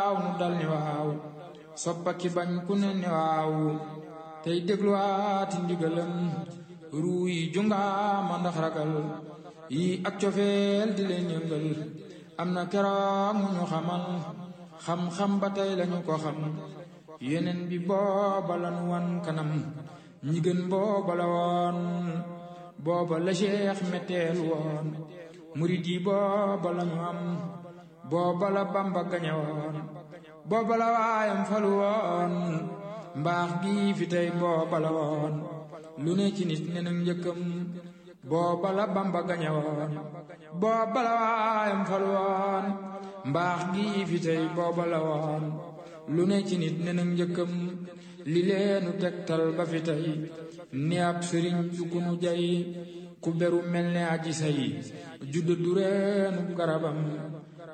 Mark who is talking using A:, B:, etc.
A: waaw nu dal ni waaw soppaki bañ ku ne ni waaw tey dégluwaati ndigalam ruu yi jungaama ndax ragal yi ak cofeel di leen yëngal am na keroog mu ñu xamal xam-xam ba tey lañu ko xam yeneen bi booba lanu wan kanam ñi gën booba la woon booba la cheikh metteel woon murid yi booba lañu am booba la bamba gañe woon booba la waayam falu woon mbaax gi fi tey booba la woon lu ne ci nit ne nag njëkkam booba la bamba gañe woon booba la waayam falu woon mbaax gi fi tey booba la woon lu ne ci nit ne nag njëkkam li leenu tegtal ba fi tey ni ab sëriñ du ku nu jay ku beru mel ne aji say judd du reenu garabam